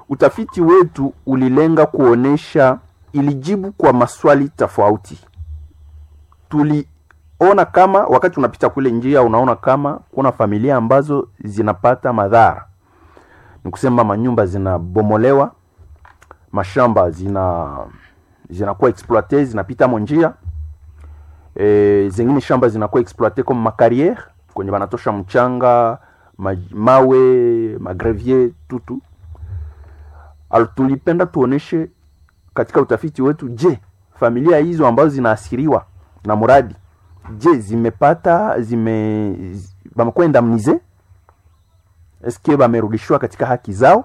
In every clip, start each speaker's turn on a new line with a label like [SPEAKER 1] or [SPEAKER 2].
[SPEAKER 1] utafiti wetu ulilenga kuonesha, ilijibu kwa maswali tofauti. Tuliona kama wakati unapita kule njia, unaona kama kuna familia ambazo zinapata madhara, ni kusema manyumba zinabomolewa, mashamba zina zinakuwa exploite, zinapita mo njia e, zengine shamba zinakuwa exploite comme makariere kwenye banatosha mchanga ma, mawe magrevier tutu Al, tulipenda tuoneshe katika utafiti wetu, je, familia hizo ambazo zinaasiriwa na mradi, je, zimepata zime bamekuwa indemnize eske bamerudishiwa katika haki zao?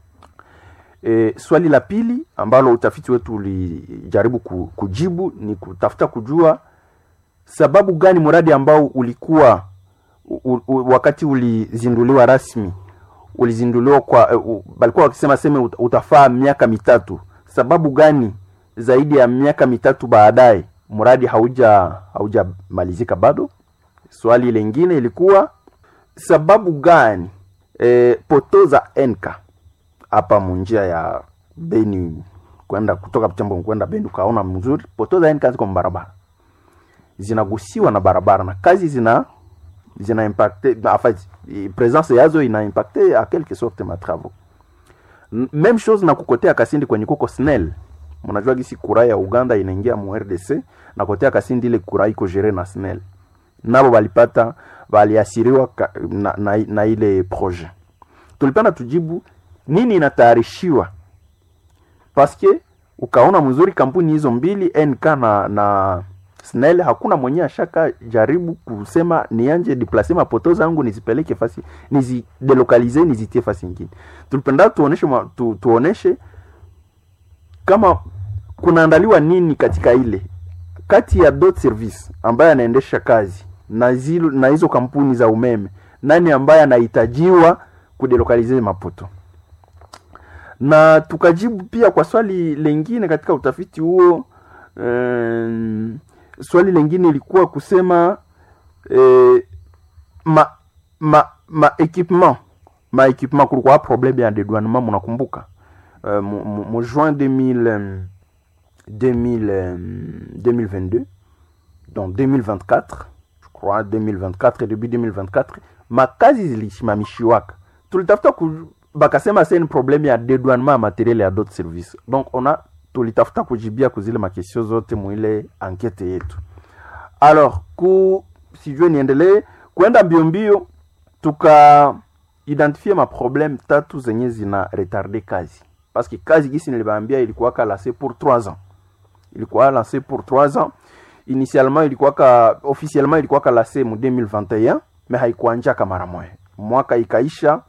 [SPEAKER 1] E, swali la pili ambalo utafiti wetu ulijaribu kujibu ni kutafuta kujua sababu gani mradi ambao ulikuwa u, u, wakati ulizinduliwa rasmi ulizinduliwa kwa uh, balikuwa wakisema seme utafaa miaka mitatu. Sababu gani zaidi ya miaka mitatu baadaye mradi hauja haujamalizika bado? Swali lingine ilikuwa sababu gani e, poto za enka hapa munjia ya Beni kwenda kutoka Butembo kwenda Beni, ukaona mzuri poto za enka ziko barabara zinagusiwa na barabara na kazi zina zina impacte en fait presence yazo ina impacte a quelque sorte ma travaux même chose na kukotea Kasindi kwenye kuko SNEL. Mnajua gisi kura ya Uganda inaingia mu RDC na kotea Kasindi, ile kura iko gere na SNEL, nabo balipata baliasiriwa na, na, na ile projet. Tulipenda tujibu nini inatayarishiwa paske ukaona mzuri kampuni hizo mbili NK na, na SNEL hakuna mwenye ashaka jaribu kusema nianje deplace mapoto zangu nizipeleke fasi nizidelokalize nizitie fasi nyingine. Tulipenda tuoneshe tu, tuoneshe kama kunaandaliwa nini katika ile kati ya dot service ambaye anaendesha kazi na zilo, na hizo kampuni za umeme, nani ambaye anahitajiwa kudelokalize mapoto, na tukajibu pia kwa swali lengine katika utafiti huo um, swali lingine ilikuwa kusema eh, ma ma ma equipement ma equipement, kulikuwa problème ya dédouanement, mnakumbuka uh, mu juin 2000 2000 2022 donc 2024 je crois 2024 début 2024 makazi zilisimamishiwaka, tulitafuta bakasema c'est un problème ya dédouanement ya materiel ya d'autres services donc on a tulitafuta kujibia kuzile makesio zote muile ankete yetu. Alors ku sijue niendelee kwenda mbio mbio, tuka identifie maproblème tatu zenye zina retarde kazi, parce que kazi gisi nilibaambia ilikuwa lancé pour 3 ans, ilikuwa lancé pour 3 ans initialement, ilikuwa ka officiellement ilikuwa lancé mu 2021 mais haikuanjaka mara moja, mwaka ikaisha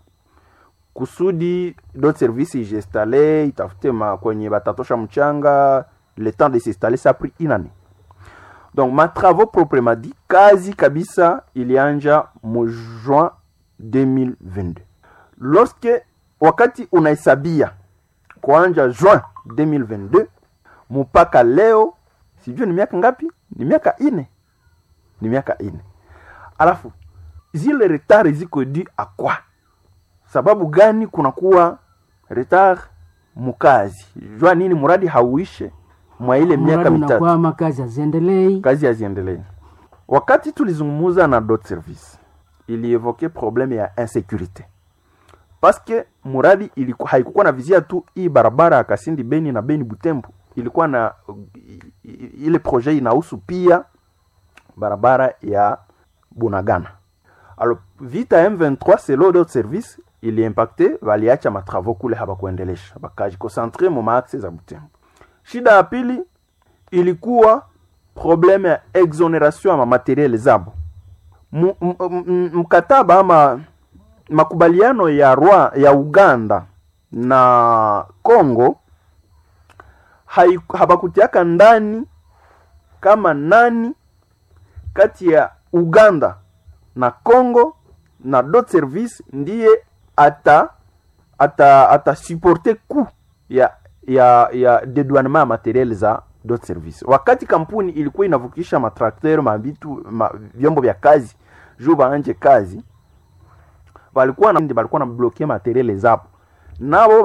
[SPEAKER 1] kusudi dot service ijestale itafute ma kwenye batatosha mchanga le temps de s'installer ça pris une année. Donc ma travaux proprement dit kazi kabisa ilianja mu juin 2022. Lorsque wakati unahesabia kuanja juin 2022 mpaka leo, sijui ni miaka ngapi? Ni miaka ine, ni miaka ine. Alafu zile retard ziko di akwa sababu gani kunakuwa retard mukazi? Jua nini muradi hauishe mwa ile miaka mitatu,
[SPEAKER 2] kazi haziendelei,
[SPEAKER 1] kazi haziendelei. Wakati tulizungumuza na dot service ilievoke probleme ya insécurité paske muradi ilikuwa haikukuwa na vizia tu hii barabara ya Kasindi Beni na Beni Butembo, ilikuwa na ile projet inahusu pia barabara ya Bunagana. Alors vita M23 selo dot service iliimpacte waliacha matravaux kule habakuendelesha, bakajikonsentre mu maaxe za Butembo. Shida ya pili ilikuwa probleme ya exoneration ama materiel zabo. Mkataba ama makubaliano ya Rwa, ya Uganda na Congo habakutiaka ndani kama nani kati ya Uganda na Congo na dot service ndiye ata ata ata supporter coût ya ya ya dedouanement ya materiel za dot service. Wakati kampuni ilikuwa inavukisha matrakter mabitu ma, vyombo vya kazi juu baanje kazi, walikuwa na walikuwa na bloquer materiel zabo nabo